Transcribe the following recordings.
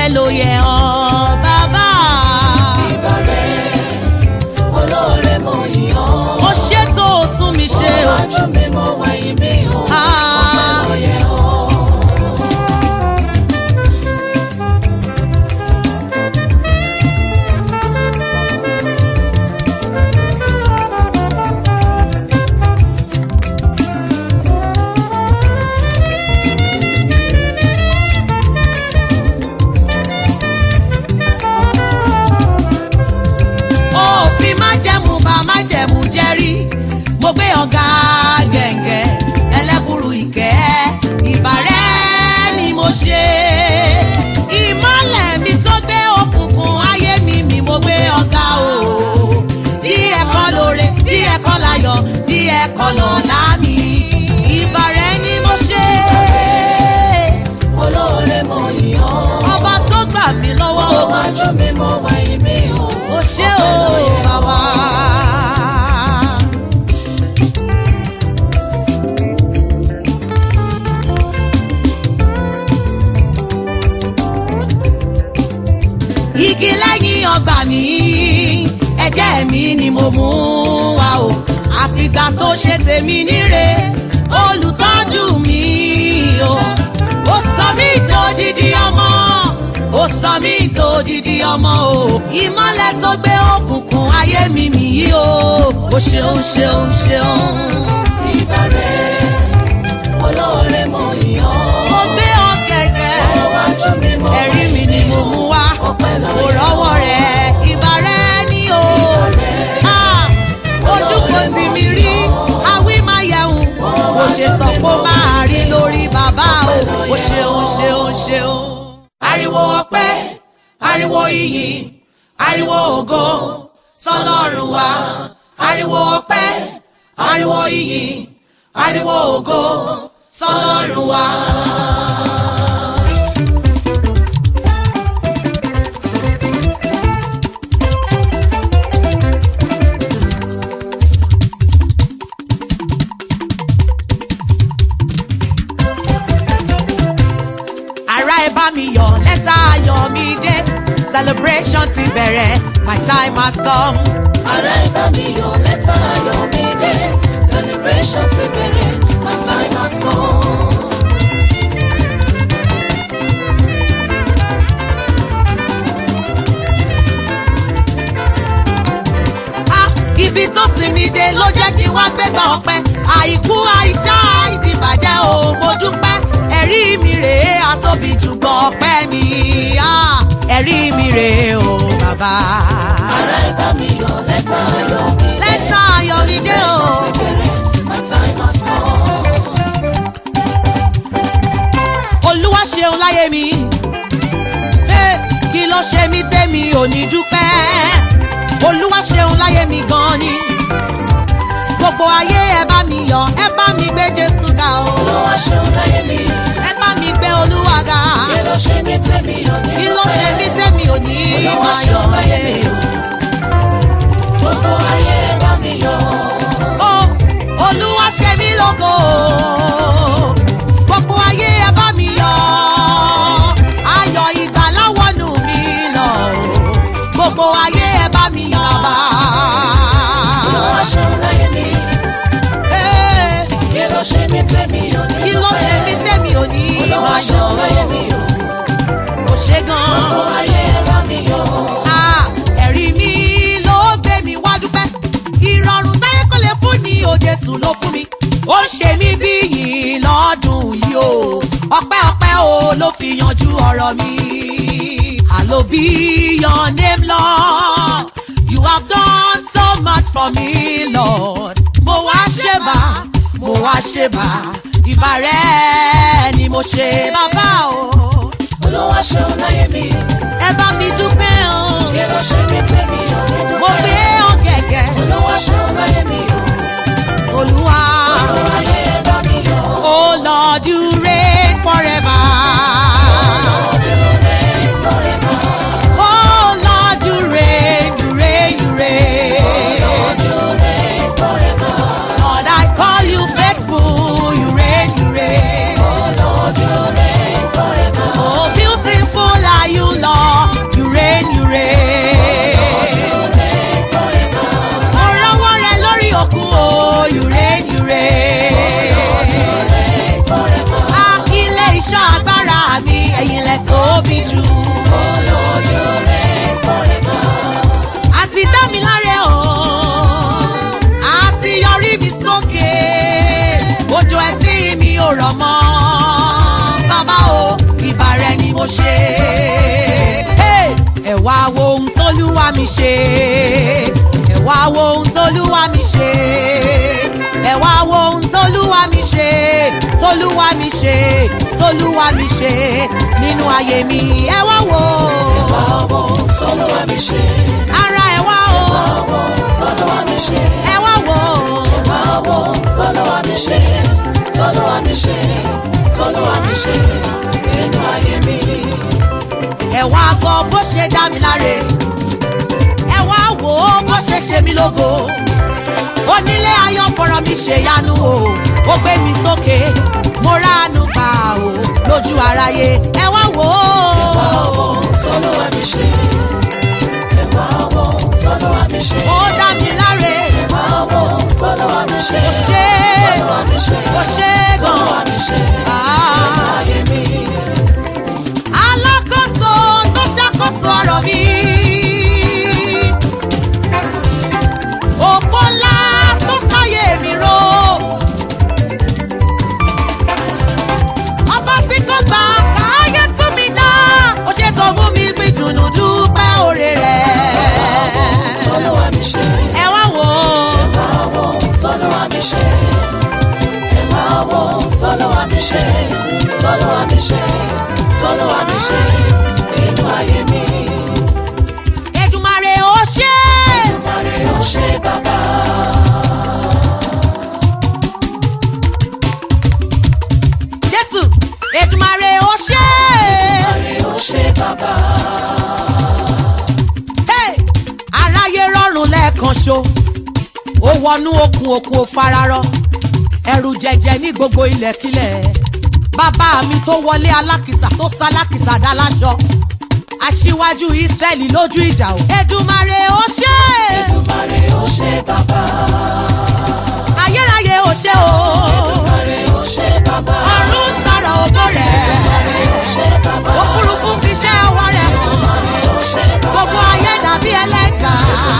ló yẹ ọ́ bàbá. ìbàrẹ̀ olóore mo yìn ọ́. ó ṣètò òtún mi ṣe o. Ọwájú mi mo wẹ̀yìn mi o. Ah. Ọpẹ́ ló yẹ ọ́. òfin májẹ̀mú bá májẹ̀mú jẹ́rí mo gbé ọ̀gá gẹ̀ǹgẹ̀ ẹlẹ́bùrú ìkẹ́ ìbàrẹ́ ni mo ṣe ìmọ̀lẹ̀ mi tó gbé òkùnkùn ayé mi mi mo gbé ọ̀gá o díẹ̀ kọ́ lóore díẹ̀ kọ́ láyọ̀ díẹ̀ kọ́ lọ́lá mi ìbàrẹ́ ni mo ṣe Olóore mo yìn ọ́. ọba tó gbà mí lọ́wọ́ o Ọwájú mi mo wẹ̀yìn mi o. o ṣé Ọpẹ́ o ló yẹ ọ́. bàbá. igi lẹ́yìn ọgbà mi ẹ̀jẹ̀ mi ni mo mú wá o àfìgbà tó ṣe tèmi níre olùtọ́jú mi o ó sọ mí dòdìdí ọmọ ó sọ mí dòdìdí ọmọ o ìmọ́lẹ̀ tó gbé òkùnkùn ayé mi mi yìí o ó ṣeun ṣeun ṣeun Ìbàrẹ̀ olóore mo yìn ọ́. mo gbé ọ gẹ́gẹ́ Ọwájú mi mo ẹ̀rí mi ni mo mú wá Ọpẹ́ ló kò yẹ ọ́. rọ́wọ́ rẹ̀ ìbà rẹ̀ ni o. Ah, ojú kò tì mí rí awí máa yẹun bó ṣe sọ pé ó máa rí lórí bàbá o ó ṣeun ṣeun ṣeun. ariwo ọpẹ́ ariwo iyì ariwo ògo sọ́lọ́run wa ariwo ọpẹ́ ariwo iyì ariwo ògo sọ́lọ́run wa. ara ẹ bá mi yọ̀ lẹ́tà ayọ̀ mi dé celebration ti bẹ̀rẹ̀ my time has come. Ará ẹ̀bá mi yọ̀ lẹ́tà ayọ̀ mi dé. Celebration ti bẹ̀rẹ̀, my time has come. Ah, ibi tó sinmi dé ló jẹ́ kí wá gbégbá ọpẹ́ àìkú àìsá ìdìbàjẹ́ o mo dúpẹ́ ẹ̀rí mi rèé àtóbi jùgbọ́ ọpẹ́ mi Ah, ẹ̀rí mi rèé o bàbá. Ará ẹ̀bá mi yọ̀ lẹ́tà ayọ̀ mi dé. lẹ́tà ayọ̀ mi dé o. Celebration ti bẹ̀rẹ̀, my time has come. olúwa ṣeun láyé mi Eh, kí ló ṣe mí tẹ́mi ò ní dúpẹ́ olúwa ṣeun láyé mi gan ni gbogbo ayé ẹ bá mi yọ̀ ẹ bá mi gbé jésù ga o Olúwa ṣeun láyé mi, ẹ bá mi gbé olúwa ga kí ló ṣe mí tẹ́mi ò ní kí ló ṣe mí dúpẹ́? tẹ́mi ò ní Olúwa máa ṣeun yọ̀ láyé mi o. Gbogbo ayé ẹ bá mi yọ̀. o olúwa ṣe mí lógo gbogbo ayé ẹ bá mi yọ̀ ayọ̀ ìgbàlà wọnú mi lọ gbogbo ayé ẹ bá mi yọ̀ bàbá. Olúwa ṣeun láyé mi, Eh, kí ló ṣe mí tẹ́mi ò ní kí ló ṣe mí dúpẹ́? tẹ́mi ò ní Olúwa máa ṣeun láyé yọ̀ mi o. kò ṣe gan-an. Gbogbo ayé ẹ bá mi yọ̀. Ah, ẹ̀rí mi ló gbé mi wá dúpẹ́. ìrọ̀rùn táyé kò lè fún ni o Jésù ló fún mi. ó ń ṣe mí bí yìí lọ́dún yìí o. ọpẹ́ ọpẹ́ o ló fi yanjú ọ̀rọ̀ mi. Àlọ́ bí your name Lord. You have done so much for me Lord. Mo wá ṣe bá, mo wá ṣe bá. Ìbà rẹ̀ ni mo ṣe bàbá o. Olúwa ṣeun láyé mi, Ẹ bá mi dúpẹ́ o. kí ló ṣe mí tẹ́mi ò ní dúpẹ́? mo gbé ọ̀gẹ̀gẹ̀ Olúwa ṣeun láyé mi o. olúwa. Gbogbo ayé ẹ bá mi yọ̀. Oh Lord, you reign forever. Oh Lord, you reign, you reign, you reign. Lord, I call you faithful, you reign, you reign. Oh, beautiful are you, mi ṣe ẹ wá wo ohun tólúwa mi ṣe ẹ wá wo ohun tólúwa mi ṣe tólúwa mi ṣe tólúwa mi ṣe nínú ayé mi ẹ wá wo Wá wo tọ́lúwa mi ṣe. ara ẹ wá o Wá wo tọ́lúwa mi ṣe. ẹ wá wo Wá wo tọ́lúwa mi ṣe. Tọ́lúwa mi ṣe. Tọ́lúwa mi ṣe. Nínú ayé mi. ẹ wá gbọ́ bó ṣe dá mi láre ẹ wá wò ó bó ṣe ṣe mí lógo onílé ayọ̀ fọ̀rọ̀ mi ṣe yanu o ó gbé mi sókè mo ránu gbà o lójú aráyé ẹ wá wò Wá ó wo tọ́lúwa mi ṣe. Wá wo tọ́lúwa mi ṣe. ó dá mi láre Wá wo tọ́lúwa mi ṣe. kò ṣe Tọ́lúwa mi ṣe. kò ṣe Tọ́lúwa gan mi ṣe. Nínú Ah. ayé mi. alákòóso tó ṣàkóso ọ̀rọ̀ mi. òpó ńlá tó sáyé mi ró. ọba tí kò gbà káyé tún mi dá. ó ṣe tó mú mi gbé dùnú dúpẹ́ òrè rẹ̀. Tọ́lúwa mi ṣe. ẹ wá wò ó. Wá wo tọ́lúwa mi ṣe. Wá wo tọ́lúwa mi ṣe. Tọ́lúwa mi ṣe. Tọ́lúwa mi ṣe. Nínú ayé mi. Èdùmàrè ó ṣe é. Màrí ó ṣe bàbá. jésù Èdùmàrè ó ṣe é. Màrí ó ṣe bàbá. Hey! aráyé rọrùn lẹ́ẹ̀kan ṣo ó wọnú okùn okùn ó fararọ ẹrù jẹjẹ ní gbogbo ilẹ̀kílẹ̀ bàbá mi tó wọlé alákìsà tó sálákìsà dá láṣọ aṣíwájú Ísírẹ́lì lójú ìjà o Èdùmàrè ó ṣe é. Màrí ó ṣe bàbá. ayérayé ó ṣe o Màrí ó ṣe bàbá. ọ̀run sọ̀rọ̀ ògo rẹ̀ Màrí ó ṣe bàbá. òfurufú fi ṣẹ́ ọwọ́ rẹ̀ hàn. Màrí ó ṣe bàbá. gbogbo ayé dàbí ẹlẹ́gà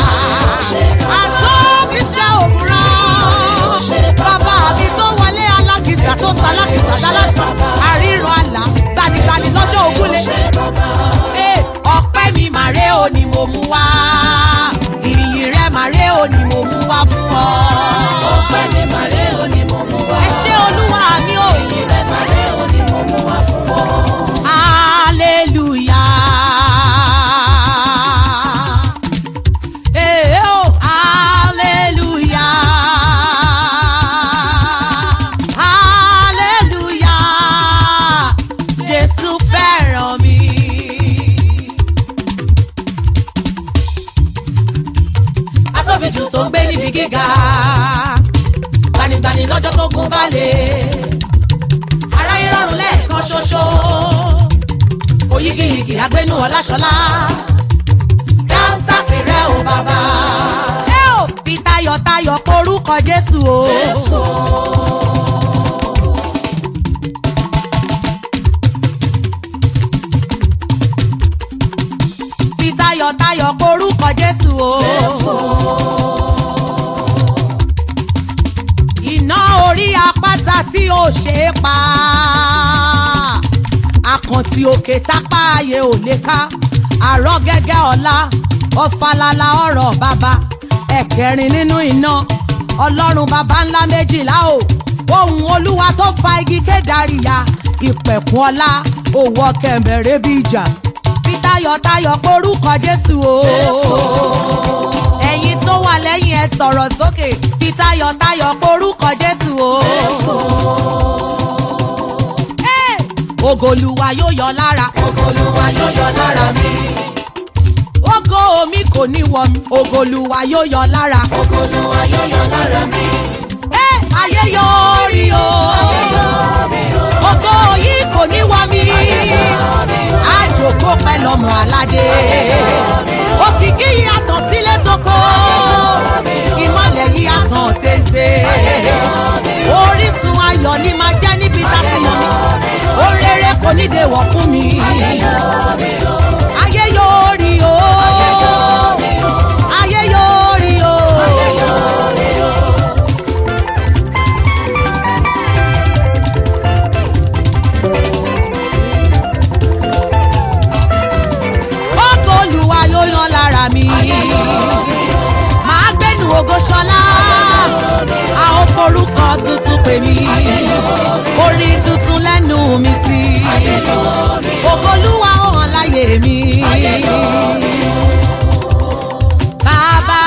àtọ́bíṣẹ́ òwúrọ̀ bàbá mi tó wọlé alákìsà tó salákìsà dáláṣọ àríran àlà gbanigbani lọ́jọ́ ògúnlé Ee, ọpẹ́ mi màré o ni mo mú wá ìyìn rẹ màré o ni mo mú wá fún ọ. Ọpẹ́ ni màrí ó ní mo mú wá. ẹ ṣé olúwa mi ò Ìyìn rẹ̀ màrí ó ní mo mú wá fún ọ. Hallelujah. Eh, oh, hallelujah. Hallelujah. Jésù fẹ́ràn mi. Atóbijù tó ń gbé níbi gíga. Gbanigbani lọ́jọ́ tó gun balẹ̀ aráyé rọrùn lẹ́ẹ̀kan ṣoṣo oyigiyigi agbénú ọláṣọlá dáńsá fèrè o bàbá. ẹ ò fi tayọ̀tayọ̀ porúkọ jésù o. Jésù. fi tayọ̀tayọ̀ porúkọ jésù o. Jésù. iná orí apáta tí ó ṣe é pa àkàntì òkè tápá ayé ò lè ká àrọ́ gẹ́gẹ́ ọ̀la ọ̀fàlàlà ọ̀rọ̀ bàbá ẹ̀kẹrin nínú iná ọlọ́run bàbá ńlá méjìlá o ohun olúwa tó fa igi kédàríyà ìpẹ̀kun ọlá òwò kẹ̀mẹ̀rẹ̀ bí ìjà fi tayọ̀tayọ̀ porúkọ jésù o Jésù. ẹ̀yin tó wà lẹ́yìn ẹ sọ̀rọ̀ sókè fi tayọ̀tayọ̀ porúkọ jésù o. Jésù. Ẹ́! ògòlùwà yóò yọ lára Olúwa yóò yọ lára mi. ògo omi kò ní wọ mi ògòlùwà yóò yọ lára. Olúwa yóò yọ lára mi. Ẹ́! ayé yọrí o ògo yìí kò ní wọ mi àjòkó pẹ́ lọ́mọ aládé òkìkí yìí àtàn sílé tókó ìmọ̀lẹ̀ yìí àtàn téńté orísun ayọ̀ ni máa jẹ́ níbi táfìnà mi oréré kò ní dèwọ̀ fún mi ayé yóò rí o ayé yóò rí o. Ọkọ̀ olùwà yóò yan lára mi. fògo ṣọlá a ó forúkọ tuntun pè mí orin tuntun lẹ́nu mi sí ògolúwa ó hàn láyé mi. Bàbá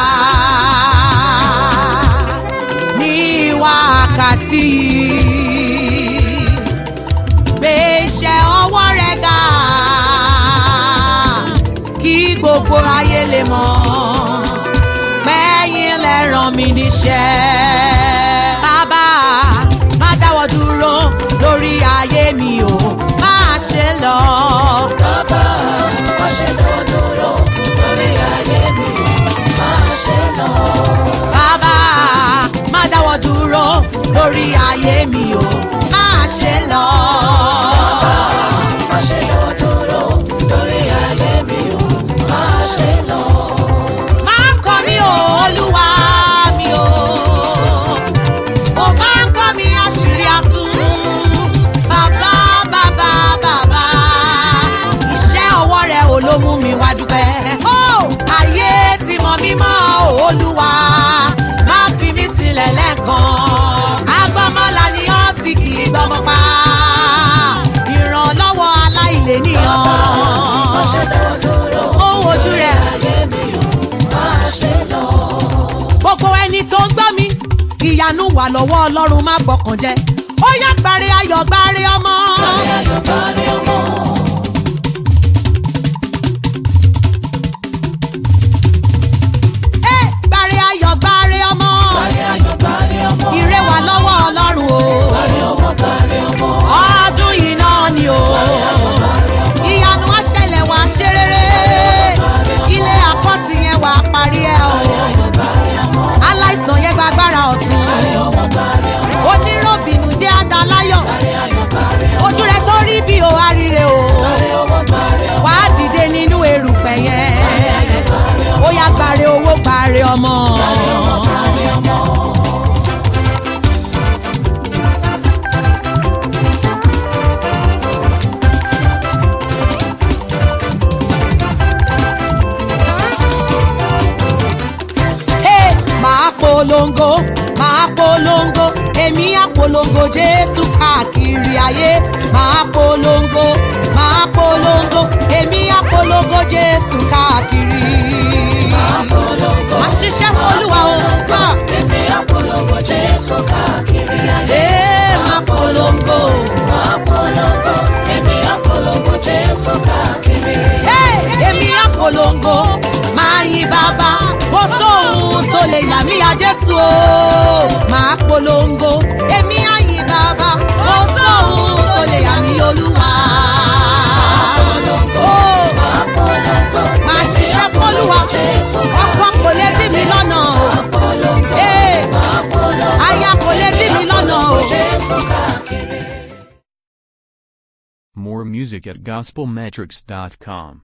ní wákàtí gbé iṣẹ́ ọwọ́ rẹ̀ ga kí gbogbo ayé lè mọ̀ pẹ́yìn lẹ ràn mí níṣẹ́. Bàbá má dáwọ́ dúró lórí ayé mi o máa ṣe lọ. Bàbá, má ṣe dáwọ́ dúró lórí ayé mi, má ṣe lọ. Bàbá má dáwọ́ dúró lórí ayé mi o máa ṣe lọ. Má ṣe dáwọ́ dúró lórí ayé mi o, má ṣe lọ. Máa kọ́ mi o, Olúwa mi o. Mo máa kọ́ mi àṣírí àtú. Bàbá bàbá bàbá. Iṣẹ́ ọwọ́ rẹ̀ ò ló mú mi wá dúpẹ́. Ó ayé ti mọ̀ mí mọ́ o, Olúwa. Má fi mí sílẹ̀ lẹ́ẹ̀kan. Agbọ́mọlá ni ó ti kì í gbọ́mọ pa. Ìrànlọ́wọ́ aláìléníyàn. Má ṣe dáwọ́ dúró Ó wojú rẹ̀. ayé mi o, má ṣe lọ. gbogbo ẹni tó ń gbọ́ mi ìyanu wà lọ́wọ́ ọlọ́run má gbọ́kàn jẹ́ ó yá gbàre ayọ̀ gbàre ọmọ. Bàrẹ̀ ayọ̀ bàrẹ̀ ọmọ. Ẹ, gbàre ayọ̀ gbàre ọmọ. Bàrẹ̀ ayọ̀ bàrẹ̀ ọmọ. ire wà lọ́wọ́ ọlọ́run o. Bàrẹ̀ ọmọ bàrẹ̀ ọmọ. ọdún yìí náà ni o. ìyanu á ṣẹlẹ̀ wá ṣe rere. ilé àpọ́tì yẹn wà á parí ẹ̀ o. aláìsàn yẹn gba agbára ọ̀tún. onírọ̀bìnú jẹ́ àdáláyọ̀. ojú rẹ̀ tó rí bí o àríre o. wà á dìde nínú erùpẹ̀ yẹn. ó yá gbàre owó gbàre ọmọ. Hey, máa polongo máa polongo èmi á polongo jésù káàkiri ayé máa polongo máa polongo èmi á polongo jésù káàkiri. máa ṣiṣẹ́ fọlúwa o ká Èmi àpolongo Jésù káàkiri ayé. ee máa polongo. Àpolongo, èmi àpolongo Jésù káàkiri. Hey, èmi á polongo máa yin bàbá kó sóhun tó lè yà mí ya jésù o máa polongo èmi á yin bàbá kó sóhun tó lè yà mí olúwa. Oh, Àpolongo, máa ṣiṣẹ́ fọ́lúwa Jésù ọkọ kò lè dí mi lọ́nà o àpolongo, Hey, àpolongo, aya kò lè dí mi lọ́nà o. Jésù káàkiri. More music at gospelmetrics.com.